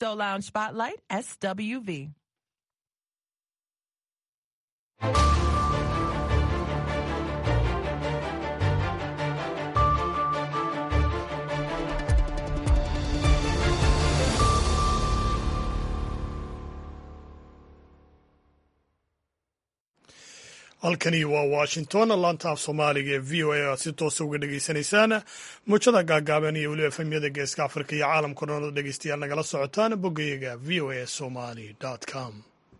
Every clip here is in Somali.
Sto Lounge Spotlight, SWV. halkani waa washington laanta af soomaaliga ee v o a aad si toosa uga dhegaysanaysaan muujada gaagaaban iyo weliba efemyada geeska afrika iyo caalamka dhan oo dhegeystayaal nagala socotaan boggayaga v o a somali com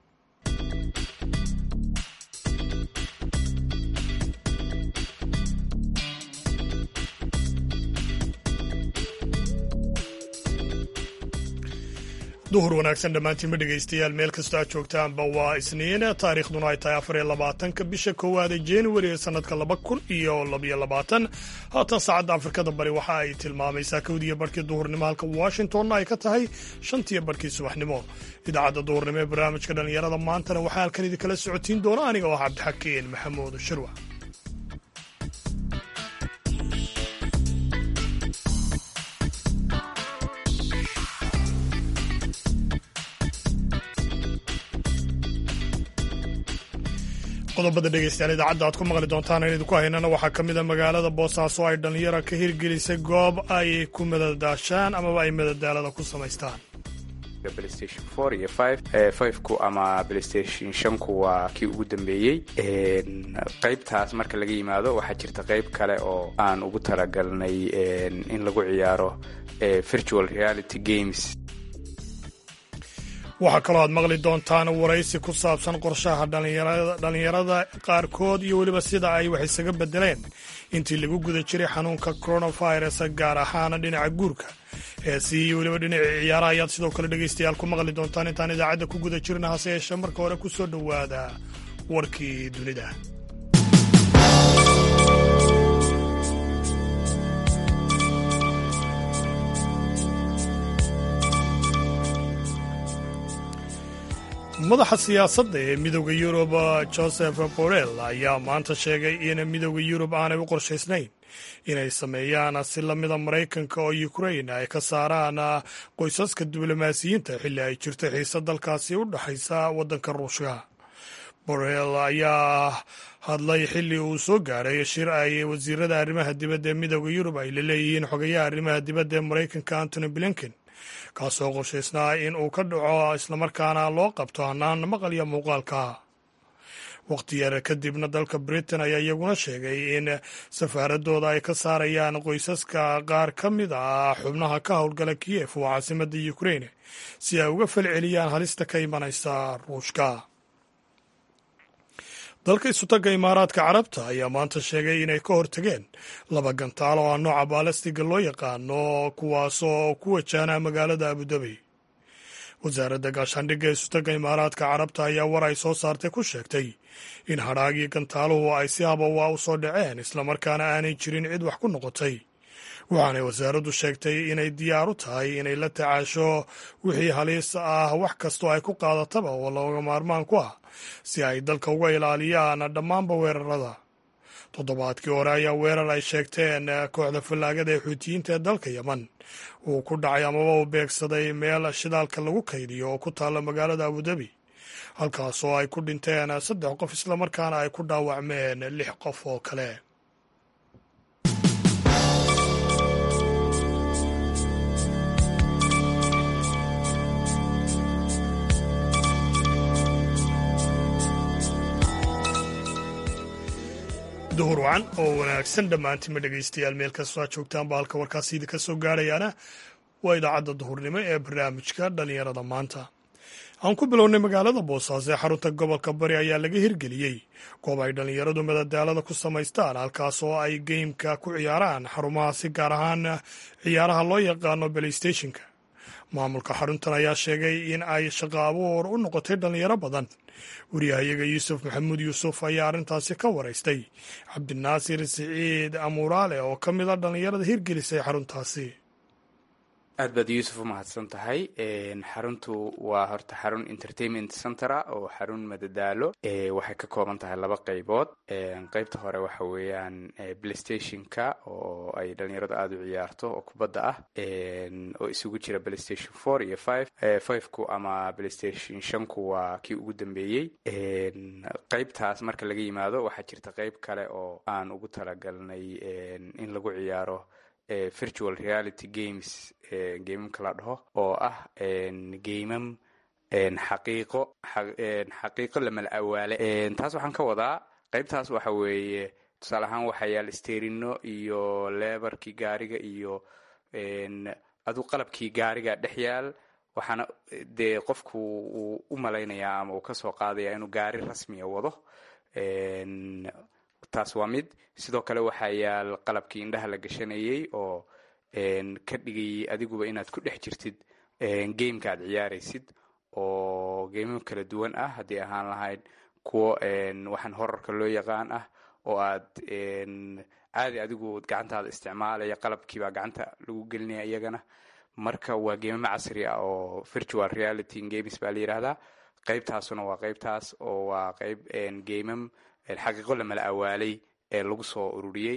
duhur wanaagsan dhammaantiinma dhegaystayaal meel kastoo aad joogtaanba waa isniin taariikhduna ay tahay afar iyo labaatanka bisha koowaada januari ee sannadka laba kun iyo labaiyo labaatan haatan saacadda afrikada bari waxa ay tilmaamaysaa kowdiiyo barhkii duhurnimo halka washingtonna ay ka tahay shantiyo barhkii subaxnimo idaacadda duhurnimo ee barnaamijka dhallinyarada maantana waxaa halkan idinkala socotiin doona aniga oo ah cabdixakiin maxamuud shirwa qodobada dhegeystayaal idaacadda aad ku maqli doontaan in idinku haynana waxaa ka mid a magaalada boosaaso ay dhallinyara ka hirgelisay goob ay ku madadaashaan amaba ay madadaalada ku samaystaan playstation four iyo five fiveku ama playstation shanku waa kii ugu dambeeyey qaybtaas marka laga yimaado waxaa jirta qayb kale oo aan ugu talagalnay in lagu ciyaaro virtual reality games waxaa kaloo aad maqli doontaan waraysi ku saabsan qorshaha dhallinyarada qaarkood iyo weliba sida ay wax isaga bedeleen intii lagu guda jiray xanuunka coronavirus gaar ahaan dhinaca guurka heesi iyo weliba dhinaca ciyaaraha ayaad sidoo kale dhegaystayaal ku maqli doontaan intaan idaacadda ku guda jirna hase yeeshee marka hore ku soo dhowaada warkii dunida madaxa siyaasadda ee midooda yurub joseph borrell ayaa maanta sheegay in midooda yurub aanay u qorshaysnayn inay sameeyaan si lamida maraykanka oo ukrain ay ka saaraan qoysaska diblomaasiyiinta xilli ay jirto xiise dalkaasi u dhexaysa waddanka ruushka borrell ayaa hadlay xilli uu soo gaadhay shir ay wasiirada arrimaha dibadda ee midooda yurub ay la leeyihiin xogayaha arrimaha dibadda ee maraykanka antony blinken kaasoo qorshaysnaa in uu ka dhaco islamarkaana loo qabto hanaan maqal iyo muuqaalka wakhti yar kadibna dalka britain ayaa iyaguna sheegay in safaaradooda ay ka saarayaan qoysaska qaar ka mid ah xubnaha ka howlgala kiyef oo caasimadda ukraine si ay uga falceliyaan halista ka imanaysa ruushka dalka isutagga imaaraadka carabta ayaa maanta sheegay inay ka hortageen laba gantaal oo ah nooca baalastiga loo yaqaano kuwaasoo ku wajaana magaalada abudabi wasaaradda gaashaandhigga isutagga imaaraadka carabta ayaa war ay soo saartay ku sheegtay in hadhaagii gantaaluhu ay si habawa u soo dhaceen islamarkaana aanay jirin cid wax ku noqotay waxaanay wasaaraddu sheegtay inay diyaar u tahay inay la tacaasho wixii haliis ah wax kastoo ay ku qaadataba oo looga maarmaan ku ah si ay dalka uga ilaaliyaan dhammaanba weerarada toddobaadkii hore ayaa weerar ay sheegteen kooxda fallaagada ee xuutiyiinta ee dalka yeman uu ku dhacay amaba uu beegsaday meel shidaalka lagu kaydiyo oo ku taalla magaalada abudabi halkaasoo ay ku dhinteen saddex qof islamarkaana ay ku dhaawacmeen lix qof oo kale duhur wacan oo wanaagsan dhammaantiinma dhegaystayaal meel kastoo aad joogtaanba halka warkaasi idinka soo gaarayaana waa idaacadda duhurnimo ee barnaamijka dhallinyarada maanta aan ku bilownay magaalada boosaaso ee xarunta gobolka bari ayaa laga hirgeliyey goob ay dhallinyaradu madadaalada ku samaystaan halkaas oo ay geymka ku ciyaaraan xarumaha si gaar ahaan ciyaaraha loo yaqaano belaystationka maamulka xaruntan ayaa sheegay in ay shaqo abuur u noqotay dhallinyaro badan wariyahayaga yuusuf maxamuud yuusuf ayaa arrintaasi ka waraystay cabdinaasir siciid amuuraale oo ka mid a dhallinyarada hirgelisay xaruntaasi aad baad yuusuf u mahadsan tahay xaruntu waa horta xarun entertainment centera oo xarun madadaalo waxay ka kooban tahay laba qaybood qaybta hore waxa weeyaan playstationka oo ay dhalinyaradu aada u ciyaarto oo kubadda ah oo isugu jira playstation four iyo five fiveku ama playstation shanku waa kii ugu dambeeyey qaybtaas marka laga yimaado waxaa jirta qayb kale oo aan ugu talagalnay in lagu ciyaaro virtual reality games gamamka la dhaho oo ah gamam xaqiiqo xaqiiqo lamala awaale taas waxaan ka wadaa qaybtaas waxa weeye tusaale ahaan waxaa yaal sterino iyo lebarkii gaariga iyo adu qalabkii gaariga dhex yaal waxaana dee qofku uu u malaynayaa ama uu kasoo qaadaya inuu gaari rasmiya wado taas waa mid sidoo kale waxaa yaal qalabkii indhaha la gashanayay oo ka dhigayay adiguba inaad ku dhex jirtid gameka aad ciyaaraysid oo gamam kala duwan ah haddii ahaan lahayd kuwo waxaan horarka loo yaqaan ah oo aad caadi adigu gacantaada isticmaalaya qalabkiibaa gacanta lagu gelinaya iyagana marka waa geemamo casri ah oo virtual reality games baa la yidhaahdaa qaybtaasuna waa qaybtaas oo waa qayb gamam xaqiiqo lamala awaalay ee lagu soo ururiyey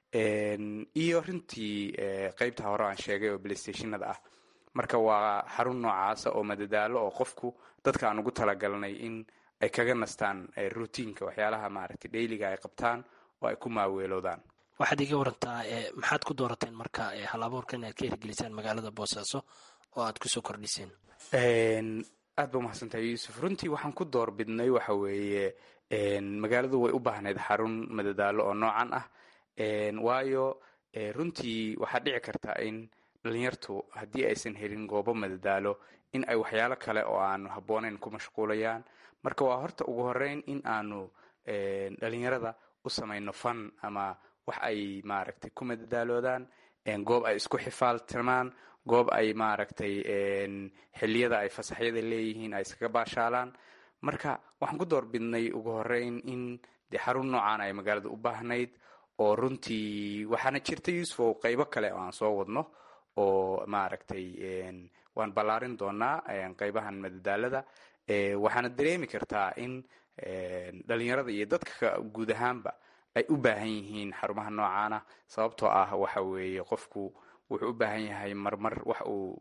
iyo runtii qaybta hore aan sheegay oo playstationada ah marka waa xarun noocaasa oo madadaalo oo qofku dadka aan ugu talagalnay in ay kaga nastaan routiinka waxyaalaha maaragtay dhayliga ay qabtaan oo ay ku maaweeloodaan waxaad iga warantaa maxaad ku doorateen marka hal abuurka inaad ka hirgelisaan magaalada boosaaso oo aad kusoo kordhiseen aad ba umahadsantahay yuusuf runtii waxaan ku door bidnay waxa weeye magaaladu way u baahnayd xarun madadaalo oo noocan ah waayo runtii waxaa dhici karta in dhalinyartu haddii aysan helin goobo madadaalo in ay waxyaalo kale oo aanu habboonayn ku mashquulayaan marka waa horta ugu horeyn in aanu dhalinyarada u samayno fan ama wax ay maaragtay ku madadaaloodaan goob ay isku xifaaltamaan goob ay maaragtay xilliyada ay fasaxyada leeyihiin ay iskaga baashaalaan marka waxaan ku door bidnay ugu horeyn in dee xarun noocan ay magaalada u baahnayd oo runtii waxaana jirta yuusufow qaybo kale oo aan soo wadno oo maaragtay waan ballaarin doonaa qaybahan madadaalada waxaana dareemi kartaa in dhalinyarada iyo dadka guud ahaanba ay u baahan yihiin xarumaha noocaana sababtoo ah waxa weeye qofku wuxuu u baahan yahay marmar wax uu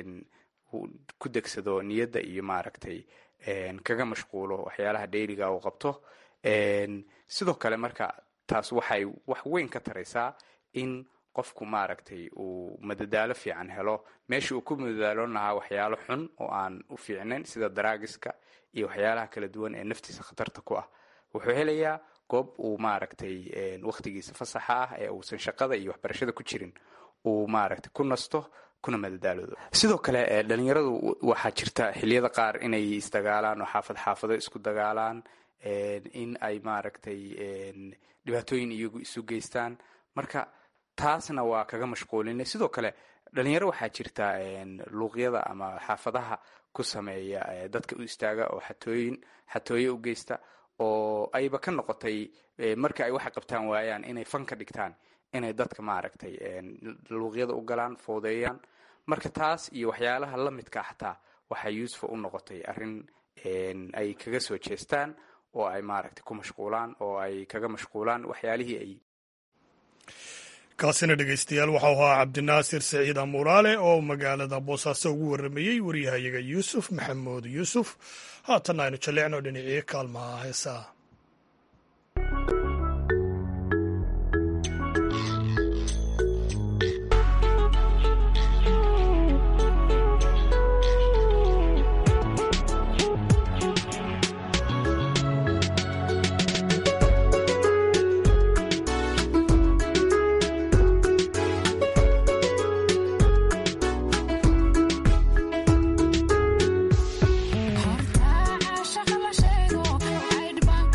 ku degsado niyadda iyo maaragtay kaga mashquulo waxyaalaha dhayliga uu qabto sidoo kale marka taas waxay wax weyn ka taraysaa in qofku maaragtay uu madadaalo fiican helo meesha uu ku madadaaloon lahaa waxyaalo xun oo aan u fiicnayn sida daraagiska iyo waxyaalaha kala duwan ee naftiisa khatarta ku ah wuxuu helayaa goob uu maaragtay wakhtigiisa fasaxa ah ee uusan shaqada iyo waxbarashada ku jirin uu maaragtay ku nasto kuna madadaaloodo sidoo kale dhalinyaradu waxaa jirta xiliyada qaar inay isdagaalaan oo xaafad xaafado isku dagaalaan in ay maaragtay dhibaatooyin iyagu isu geystaan marka taasna waa kaga mashquulinay sidoo kale dhalinyaro waxaa jirta luuqyada ama xaafadaha ku sameeya dadka u istaaga oo xatooyin xatooye u geysta oo ayba ka noqotay marka ay waxa qabtaan waayaan inay fan ka dhigtaan inay dadka maaragtay luuqyada u galaan foodeeyaan marka taas iyo waxyaalaha la midka xataa waxaa yuusufa u noqotay arrin ay kaga soo jeestaan oo ay maaragtay ku mashquulaan oo ay kaga mashquulaan waxyaalihii ay kaasina dhegaystayaal waxau ahaa cabdinaasir saciid amuraale oo magaalada boosaaso ugu warramayey waryahayaga yuusuf maxamuud yuusuf haatanna aynu jalleecno dhinacii kaalmaha heesaa Horta caashaqa la sheego caydh baan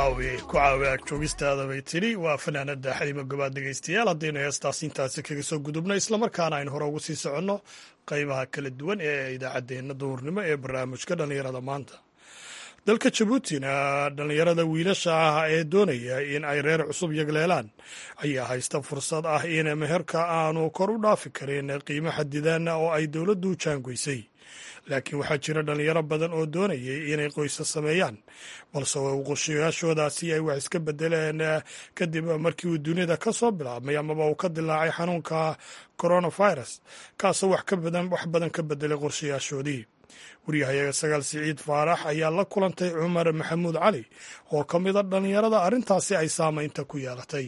caawi ku caawi ag joogistaada bay tidhi waa fanaanada xalima gobaad dhegaystayaal haddaynu heestaas intaasi kaga soo gudubno islamarkaana aynu hore ugu sii soconno qaybaha kala duwan ee idaacaddeenna duhurnimo ee barnaamijka dhallinyarada maanta dalka jabuutina dhallinyarada wiilasha ah ee doonaya in ay reer cusub yagleelaan ayaa haysta fursad ah in meherka aanu kor u dhaafi karin qiimo xadidan oo ay dowladdu jaangoysay laakiin waxaa jira dhallinyaro badan oo doonayay inay qoysa sameeyaan balse qorshayaashoodaasi ay wax iska bedeleen kadib markii uu dunida ka soo bilaabmay amaba uu ka dilaacay xanuunka coronavirus kaasoo wax badan ka bedelay qorshayaashoodii waryahayaga sagaal siciid faarax ayaa la kulantay cumar maxamuud cali oo ka mida dhallinyarada arrintaasi ay saamaynta ku yeelatay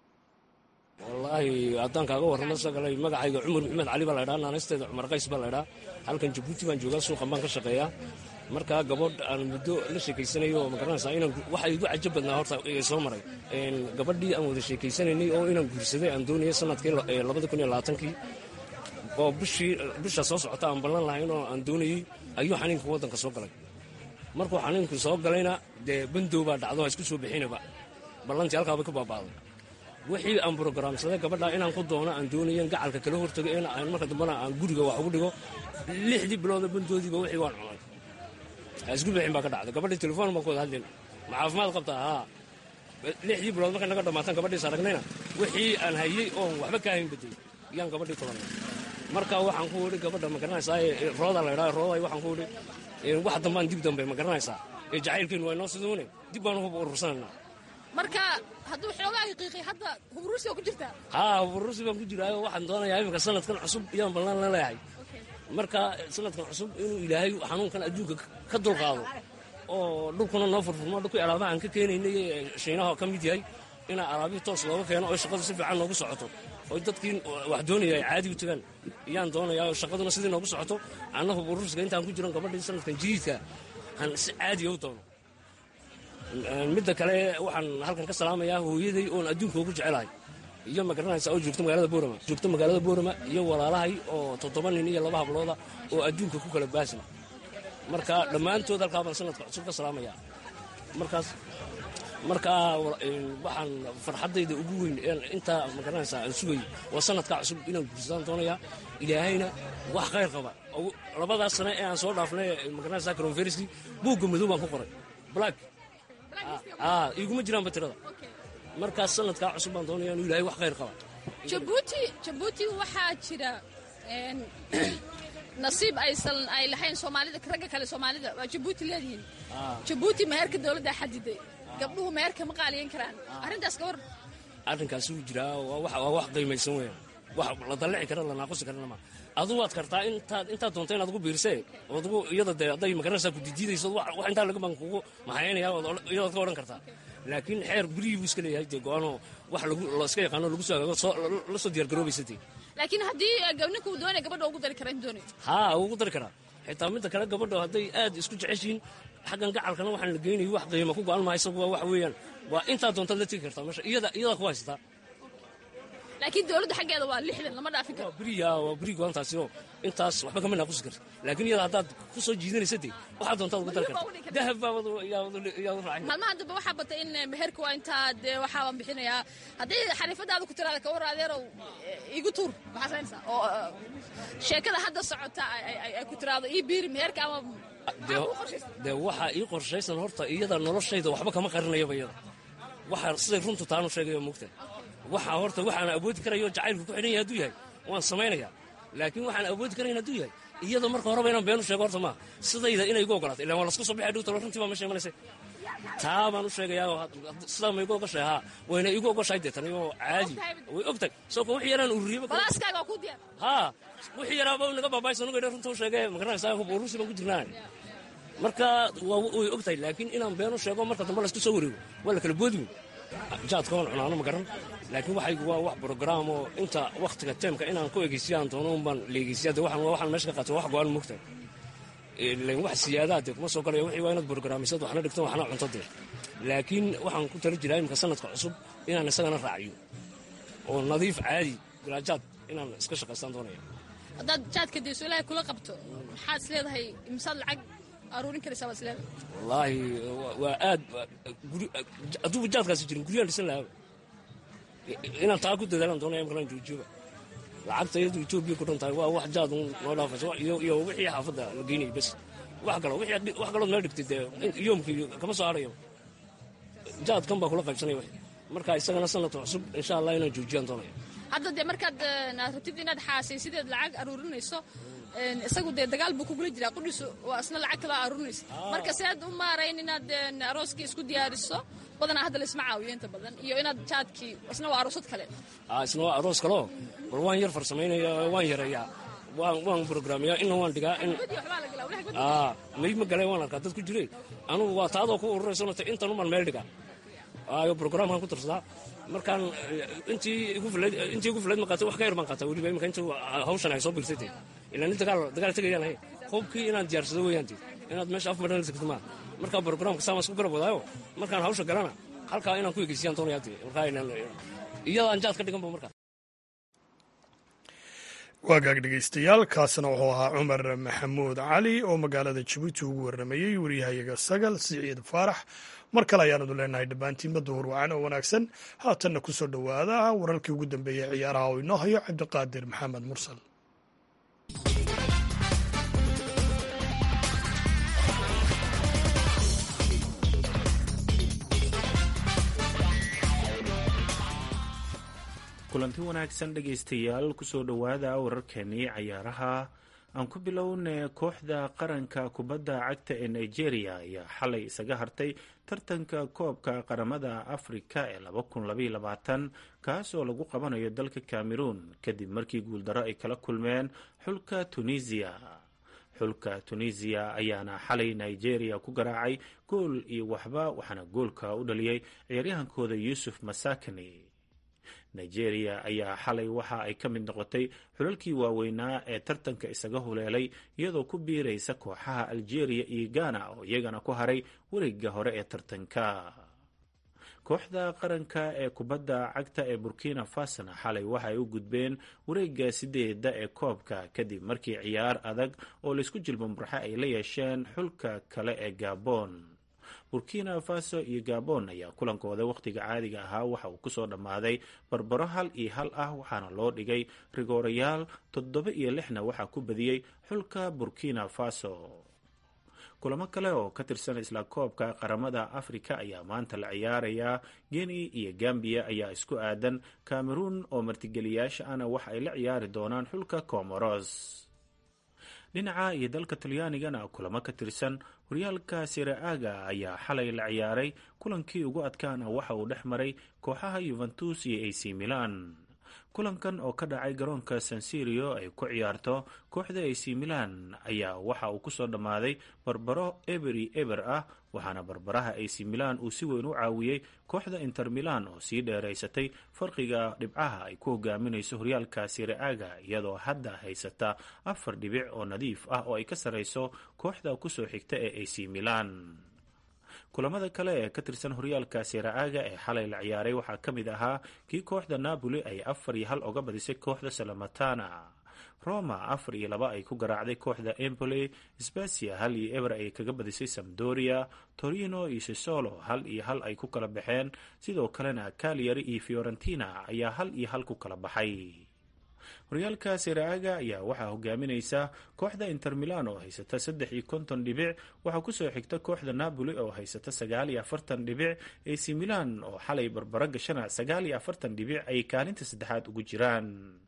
wallaahi haddaan kaaga warramo sagalay magacayga cumar maxamed cali baa laydhaa naanaysteeda cumar qays baa laydhaa halkan jabuuti baan joogaa suuqan baan ka shaqeeyaa markaa gabadh aan muddo la sheekaysanayo oo magaranaysaa inaan waxa igu cajab badnaa horta soo maray gabadhii aan wada sheekaysanaynay oo inaan guursaday aan doonayay sanadkii labada kun iyo labaatankii oo bishii bisha soo socota aan ballan lahayn oo aan doonayey ayuu xaniinka waddanka soo galay markuu xaniinku soo galayna dee bandow baa dhacdo ha isku soo bixinaba ballantii halkaabay ka baaba'day wixii aan brogaraamsaday gabadhaa inaan ku doono aan doonayen gacalka kala hortago in aan marka dambana aan guriga wax ugu dhigo lixdii bilooda bandoodiiba wixii waan cunay ha isku bixin baa ka dhacday gabadhii telefoon baan ku wada hadlayn ma caafimaad qabtaa haa lixdii bilood markay naga dhamaataan gabadhiis aragnayna wixii aan hayey oon waxba ka hayn baday yaan gabadhii kulannay marka waxaan ku idhi gabadha ma garanaysaa rooda laydhaa rooday waxaan ku idhi wax dambaan dib dambe ma garanaysaa ee jacaylkeenu waa inoo siduune dib baanu hub urursanaynaa marka hadduu xoogaa qiiqay hadda hubruusi oo ku jirtaa haa hubruusi baan ku jiraayo waxaan doonayaa iminka sanadkan cusub iyaan ballan la leeyahay marka sanadkan cusub inuu ilaahay xanuunkan adduunka ka dulqaado oo dhulkuna noo furfurmo dhulkii alaabaha aan ka keenaynay shiinaha ka mid yahay inaa alaabihii toos looga keeno oo shaqadu si fiican noogu socoto oo dadkii wax doonaya ay caadi u tagaan iyaan doonayaa oo shaqaduna sidii noogu socoto annagu urursiga intaan ku jiran gabadhii sanadkan jadiidka aan si caadiya u doono midda kale waxaan halkan ka salaamayaa hooyaday oon adduunka ugu jecelahay iyo ma garanaysa oo joogta magaalada boorama joogta magaalada boorama iyo walaalahay oo toddoba nin iyo laba hablooda oo adduunka ku kala baasna marka dhammaantood halkaa baan sanadka cusub ka salaamayaa markaas markaa waxaan farxaddayda ugu weyn intaa magaranaysaa aan sugayay waa sanadkaa cusub inaan guursadaan doonayaa ilaahayna wax khayr qaba labadaas sane ee aan soo dhaafnay magaranaysaa cronferskii buugga madow baan ku qoray black iguma jiraanba tirada markaas sanadkaa cusub baan doonaya inuu ilahay wax khayr qaba jabuuti jabuuti waxaa jira nasiib aysan ay lahayn soomaalida ragga kale soomaalida waa jabuuti leedihiin jabuuti meherka dowladdaa xadiday gabdhuhu meherka ma qaaliyan karaan arrintaas ka war arrinkaasi wuu jiraa waa wax qiimaysan weeyaan wax la dallici kara la naaqusi karana ma adu waad kartaa intaad intaad doonta inaad ugu biirsee ood ugu iyada dee hadday magaranaysaa ku didiidayso wax intaa laga baan kugu maxaynaya iyadaad ka odhan kartaa laakiin xeer gurigii buu iska leeyahay dee go-aanoo wax lagu la iska yaqaano lagu soo hagaago soo la soo diyaar garoobaysa dee laakiin haddii ninka uu doonaya gabadha ugu dari kara intu doonayo haa ugu dari karaa xitaa midda kale gabadha hadday aad isku jeceshihiin xaggan gacalkana waxaan la geynayay wax qiimo ku go-an maha isagu waa wax weeyaan waa intaa doontaad la tegi kartaa meesha iyada iyadaa ku haysataa laakiin dowladda xaggeeda waa lixdan lama dhaafin karo waa beriya waa beri go-aantaasi oo intaas waxba kama naaqusi karta laakiin iyada haddaad ku soo jiidanaysa dee waxaa doontaad uga dari karta dahab baabaad yaa u raacay maalmaha dambe waxaa batay in meherka waa intaa dee waxaa baan bixinayaa haddii xariifadaada ku tiraada kawar adeerow igu tuur maxaa saynaysaa oo sheekada hadda socota ay ku tiraado ii biiri meherka ama dee waxaa ii qorshaysan horta iyada noloshayda waxba kama qarinayaba iyada waxaa siday runtu taanu sheegayo mugta waxaa horta waxaan awoodi karayo jacaylku ku xidhan yahay hadduu yahay waan samaynayaa laakiin waxaan awoodi karayn hadduu yahay iyada marka horeba inaan beenu sheego horta maaha sidayda inay igu ogolaato ilaan waa lasku soo bixay dhowta runtii baa meesha imanaysa taa baan u sheegayaa sidaa ma igu ogoshahay haa wayna igu ogoshahay dee tani oo caadi way ogtahay soo ka wixii yaraan ururiyaba balaaskaaga waa ku diyaar haa wixii yaraaba naga baabaaysa nuga runta u sheegay magaranaysaa hub urusi baan ku jirnaa marka way ogtahay laakiin inaan beenu sheego marka dambe laysku soo wareego waa la kala boodmi jaadka waan cunaano ma garan laakiin waxaygu waa wax brograam oo inta wakhtiga teemka inaan ku egeysiyaan doono unbaan leegeysiyaa de waxaan waxaan meesha ka qaatay wax go-aan mugta ilan wax siyaadaa dee kuma soo galaya wixii waa inaad brograamisad waxna dhigto waxna cunto dee laakiin waxaan ku tala jiraa imika sanadka cusub inaan isagana raaciyo oo nadiif caadi bilaajaad inaan iska shaqaystaan doonaya haddaad jaadka dayso ilaahay kula qabto maxaad is leedahay imsaad lacag aruurin karaysaa baad isleedahay wallaahi waa aad hadduuba jaadkaasi jirin guryaan dhisan lahaa inaan taa ku dadaalaan doonaya imkalaan joojiyoba lacagta iyadu etoobiya ku dhan tahay waa wax jaad noo dhaafaysa iyo wixii xaafadda la geynayay bas wax kalo wax kalood meel dhigtay dee yoomkii kama soo harayo jaadkan baa kula qaybsanaya wax marka isagana sanadka cusub insha allah inaan joojiyaan doonaya hadda dee markaad aad rabtid inaad xaasaysideed lacag aruurinayso isagu dee dagaal buu kugula jiraa qudhisu waa isna lacag kaloo aruurinaysa marka si aad u maarayn inaad arooskii isku diyaariso badanaa hadda laisma caawiyo inta badan iyo inaad jaadkii isna waa aroosad kale isna waa aroos kaleo bal waan yar farsamaynaya waan yareeyaa waan brograamiyaa inna waan dhigaa in may ma galeen waan arkaa dad ku jire anugu waa taadoo ku ururaysonata intan uman meel dhigaa ayo brograamkan ku darsadaa markaan intii igu filayd ma qaatay wax ka yar baan qaataa weliba imika inta hawshan ay soo bigsatay ilaa nin dagaal dagaal tegayaan ahay hubkii inaan diyaarsado weeyaanti inaad meesha af madhan tagto maa marka brograamka saamaan isku garab wadaayo markaan hawsha galana halkaa inaan ku egeysiyaan doonayaati markaa iyadaan jaad ka dhiganba markaa waagaag dhegaystayaal kaasna wuxuu ahaa cumar maxamuud cali oo magaalada jabuuti ugu warramayey waryahayaga sagal siciid faarax mar kale ayaanadu leenahay dhammaantiinba duhur wacan oo wanaagsan haatanna ku soo dhowaada wararkii ugu dambeeyey ciyaaraha oo inoo hayo cabdiqaadir maxamed mursal kulanti wanaagsan dhegaystayaal kusoo dhowaada wararkeenii cayaaraha aan ku bilowna kooxda qaranka kubadda cagta ee nigeria ayaa xalay isaga hartay tartanka koobka qaramada afrika ee kaas oo lagu qabanayo dalka cameroon kadib markii guuldarro ay kala kulmeen xulka tunisiya xulka tunisiya ayaana xalay nigeria ku garaacay gool iyo waxba waxaana goolka u dhaliyey ciyaaryahankooda yuusuf masakani nigeria ayaa xalay waxa ay ka mid noqotay xulalkii waaweynaa ee tartanka isaga huleelay iyadoo ku biiraysa kooxaha algeria iyo ghana oo iyagana ku haray wareegga hore ee tartanka kooxda qaranka ee kubadda cagta ee burkina fasona xalay waxa ay u gudbeen wareegga sideeda ee koobka kadib markii ciyaar adag oo laysku jilbamurxe ay la yeesheen xulka kale ee gabon burkina faso iyo gabon ayaa kulankooda wakhtiga caadiga ahaa waxa uu kusoo dhammaaday barbaro hal iyo hal ah waxaana loo dhigay rigoorayaal toddoba iyo lixna waxaa ku badiyey xulka burkina faso kulamo kale oo ka tirsan isla koobka qaramada afrika ayaa maanta la ciyaarayaa geni iyo gambiya ayaa isku aadan cameroon oo martigeliyaasha ana waxa ay la ciyaari doonaan xulka comoros dhinaca iyo dalka talyaanigana kulamo ka tirsan horyaalka siraaga ayaa xalay la ciyaaray kulankii ugu adkaana waxa uu dhex maray kooxaha yuventus iyo ac milan kulankan oo ka dhacay garoonka sansirio ay ku ciyaarto kooxda ac milan ayaa waxa uu kusoo dhammaaday barbaro eberi eber ah waxaana barbaraha ac milan uu si weyn u caawiyey kooxda inter milan oo sii dheeraysatay farqiga dhibcaha ay ku hogaaminayso horyaalka siraaga iyadoo hadda haysata afar dhibic oo nadiif ah oo ay ka sarrayso kooxda kusoo xigta ee ac milan kulamada kale ee ka tirsan horyaalka siraaga ee xalay la ciyaaray waxaa ka mid ahaa kii kooxda napoli ay afar iyo hal oga badisay kooxda salamatana roma afar iyo laba ay ku garaacday kooxda empoli sbasia hal iyo eber ay kaga badisay samdoria torino iyo sisolo hal iyo hal ay ku kala baxeen sidoo kalena cagliari iyo fiorentina ayaa hal iyo hal ku kala baxay horyaalka siraaga ayaa waxaa hogaaminaysa kooxda inter milan oo haysata saddex iyo konton dhibic waxaa kusoo xigta kooxda napoli oo haysata sagaal iyo afartan dhibic ac milan oo xalay barbaro gashana sagaal iyo afartan dhibic ay kaalinta saddexaad ugu jiraan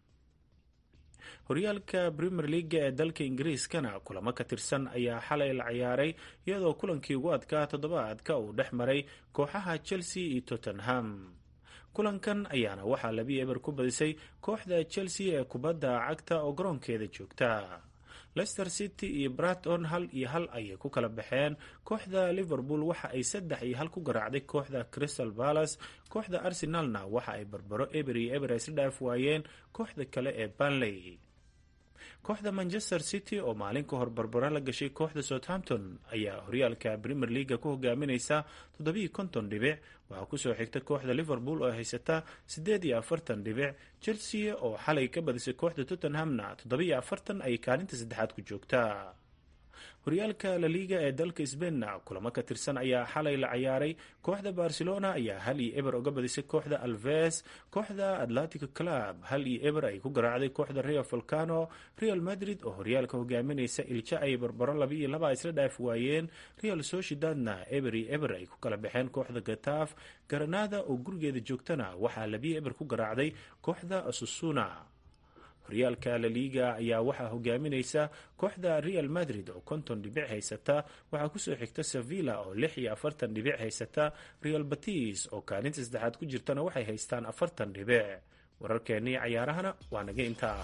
horyaalka premier leaga ee dalka ingiriiskana kulamo ka tirsan ayaa xalay la ciyaaray iyadoo kulankii ugu adkaa toddobaadka uu dhex maray kooxaha chelsea iyo tottenham kulankan ayaana waxaa labi eber ku badisay kooxda chelsea ee kubadda cagta oo garoonkeeda joogta leicester city iyo braton hal iyo hal ayay ku kala baxeen kooxda liverpool waxa ay saddex iyo hal ku garaacday kooxda crystal palace kooxda arsenalna waxa ay barbaro eber iyo eber isla dhaaf waayeen kooxda kale ee banley kooxda manchester city oo maalin ka hor barbaro la gashay kooxda southampton ayaa horyaalka premier leaga ku hogaaminaysa toddobiiyo konton dhibic waxaa kusoo xigta kooxda liverpool oo haysata siddeed iyo afartan dhibic chelsea oo xalay ka badisay kooxda tottenhamna toddobiiyo afartan ay kaalinta saddexaad ku joogtaa horyaalka laliga ee dalka sbainna kulamo ka tirsan ayaa xalay la ciyaaray kooxda barcelona ayaa hal iyo eber uga badisay kooxda alves kooxda atletico club hal iyo eber ay ku garaacday kooxda real volcano real madrid oo horyaalka hogaaminaysa ilja ay barbaro laba iyo laba isla dhaaf waayeen real sociedadna eber iyo eber ay ku kala baxeen kooxda gataaf garanada oo gurigeeda joogtana waxaa labiyo eber ku garaacday kooxda susuna horyaalka laliga ayaa waxaa hogaaminaysa kooxda real madrid oo konton dhibic haysata waxaa kusoo xigta sevilla oo lix iyo afartan dhibic haysata real batis oo kaalinta saddexaad ku jirtana waxay haystaan afartan dhibic wararkeennii cayaarahana waa naga intaa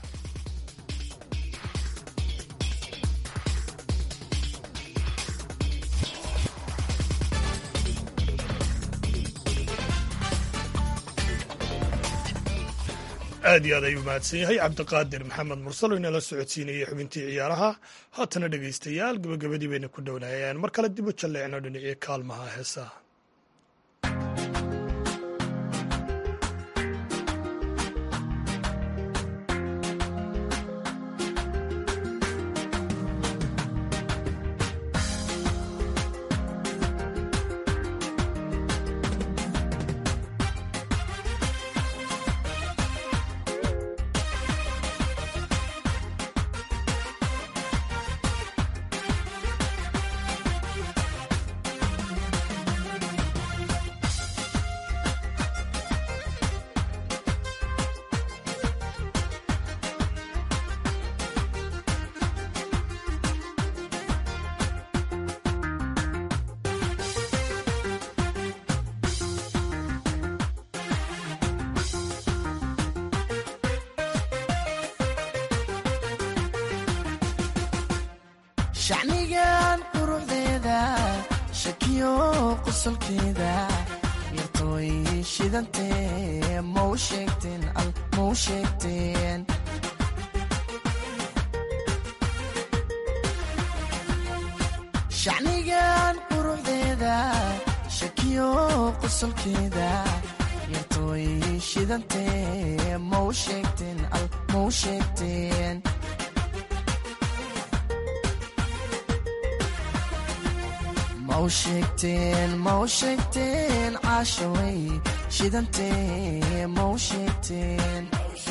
aad iyo aad ayuu mahadsan yahay cabdiqaadir maxamed mursalo inala socodsiinayay xubintii ciyaaraha haatana dhegaystayaal gabagabadii bayna ku dhownaayeen mar kale dib u jalleecno dhinacii kaalmaha heesaha shacnigan quruxdeeda shakiyo qosolkeeda yartooy shidantee mau sheegteen al mau sheegteen shacnigan quruxdeeda shakiyo qosolkeeda yartooy shidantee mau sheegteen al mau sheegteen mau sheegteen mau sheegteen caashaway shidantee mau sheegteen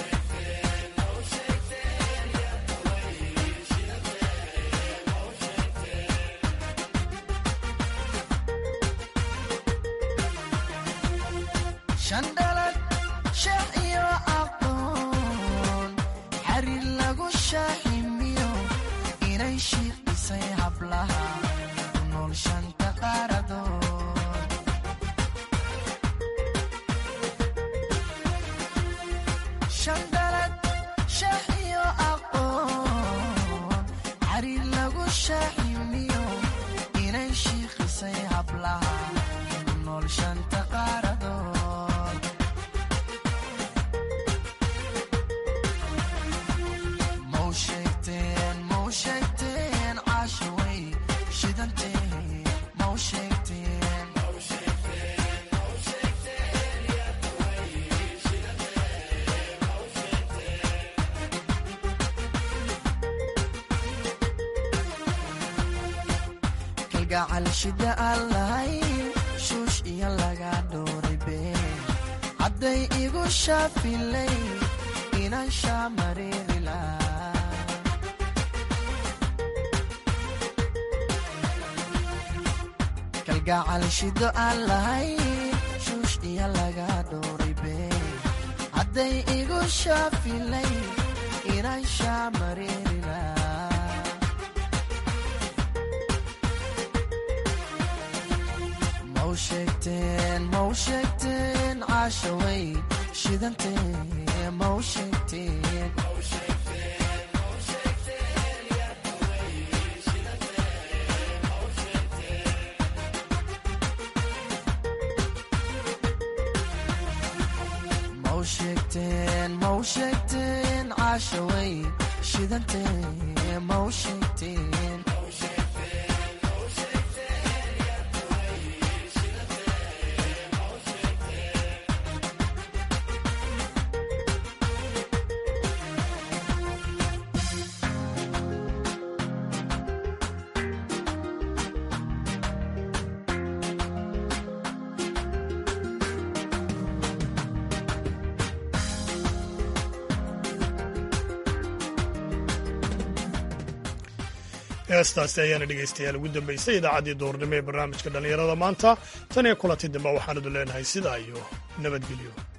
shandhalad sheex iyo aqoon xariir lagu shaaximiyo inay shiiqdhisay hablaha ku nool shanta qaaradood shandhalad sheex iyo aqoon xariir lagu shaaximiyo inay shiiqdhisay hablaha ku nool shanta qaaradood mau sheegteen mau sheegteen caashaway shidantee mau sheegteen kalgacal shida aan lahayn shuush iyo laga dhooray been hadday igu shaafilay inaan shaamareeri lahaa kalgacal shido aan lahayn shuush iyo laga dhooray been hadday igu shaafilay inaan shaamareeri lahaa mau sheegteen mau sheegteen caashaway shidantee mau sheegteen mau sheegteen mau sheegteen caashaway shidantee mau sheegteen heestaasi ayaana dhegaystayaal ugu dambaysay idaacaddii duurnimo ee barnaamijka dhallinyarada maanta tan iyo kulanti dambe waxaanadu leenahay sidaa iyo nabadgelyo